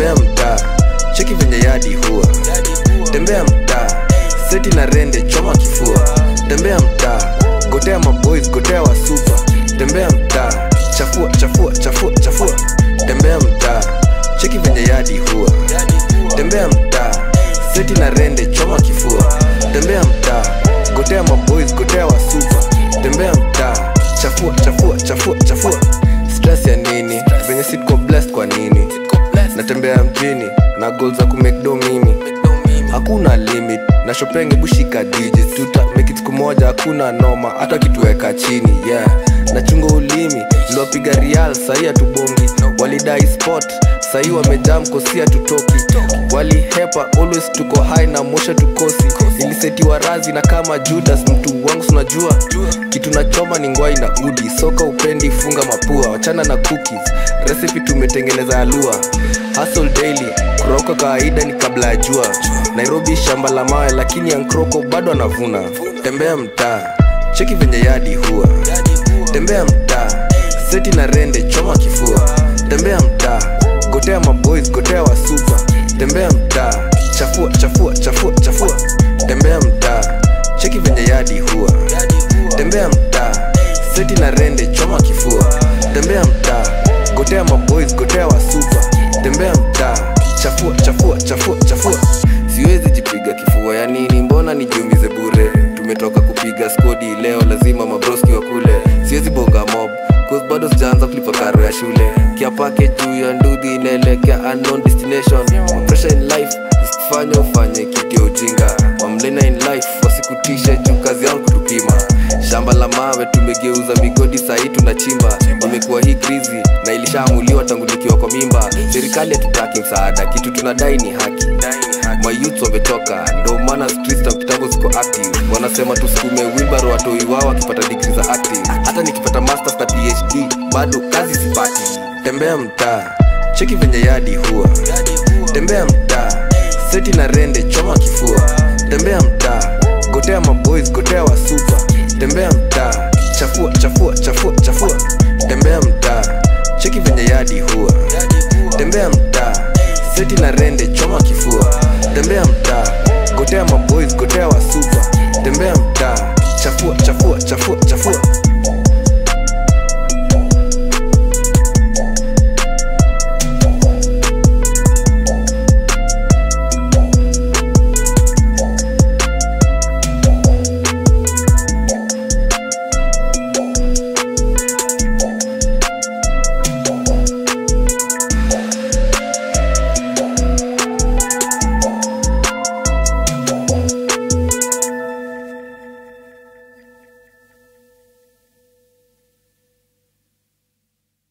tembea mtaa cheki venye yadi huwa tembea mtaa seti na rende choma kifua tembea mtaa gotea maboys gotea wasupa tembea mtaa chafua chafua chafua chafua tembea mtaa cheki venye yadi huwa tembea mtaa seti na rende choma kifua tembea mtaa gotea maboys gotea wasupa tembea mtaa chafua chafua chafua chafua stress ya nini venye sitko blessed kwa nini natembea mjini na goal za kumekdo mimi hakuna limit na shopenge bushika digits tuta make it siku moja hakuna noma hata kituweka chini yeah nachunga ulimi liwapiga rial sahii hatubongi walidai spot sahii wamejaa mkosia tutoki walihepa always tuko high na mosha tukosi ilisetiwa razi na kama judas mtu wangu sunajua kitu nachoma ni ngwai na udi soka upendi funga mapua wachana na cookies recipe tumetengeneza alua hustle daily kuroka kawaida ni kabla ya jua nairobi shamba la mawe lakini ankroko bado anavuna tembea mtaa cheki venye yadi huwa tembea mtaa seti na rende choma kifua tembea mtaa gotea maboys gotea wasupa tembea mtaa chafua chafua chafua chafua tembea mtaa cheki venye yadi huwa tembea mtaa seti na rende choma kifua tembea mtaa gotea maboys gotea wasupa tembea mtaa chafua chafua chafua chafua siwezi jipiga kifua ya nini mbona nijiumize bure tumetoka kupiga skodi leo lazima mabroski wa kule siwezi bonga mob cause bado sijaanza kulipa karo ya shule kiapake juu ya ndudhi inaelekea unknown destination pressure in life isikufanya ufanye kitu ya ujinga wamlena in life wasikutishe juu kazi yangu kutupima shamba la mawe tumegeuza migodi sahii tunachimba imekuwa hii krizi na ilishaamuliwa tangu nikiwa kwa mimba serikali hatutaki msaada kitu tunadai ni haki mayouth wametoka ndo maana streets na kitambo ziko active wanasema tusukume wilbaro watoi wao wakipata digri za active hata nikipata masters na phd bado kazi sipati tembea mtaa cheki venye yadi huwa tembea mtaa seti na rende choma kifua tembea mtaa gotea maboys gotea wasupa tembea mtaa chafua chafua chafua chafua tembea mtaa cheki venye yadi huwa tembea mtaa seti na rende choma kifua tembea mtaa gotea maboys gotea wasupa tembea mtaa chafua chafua chafua chafua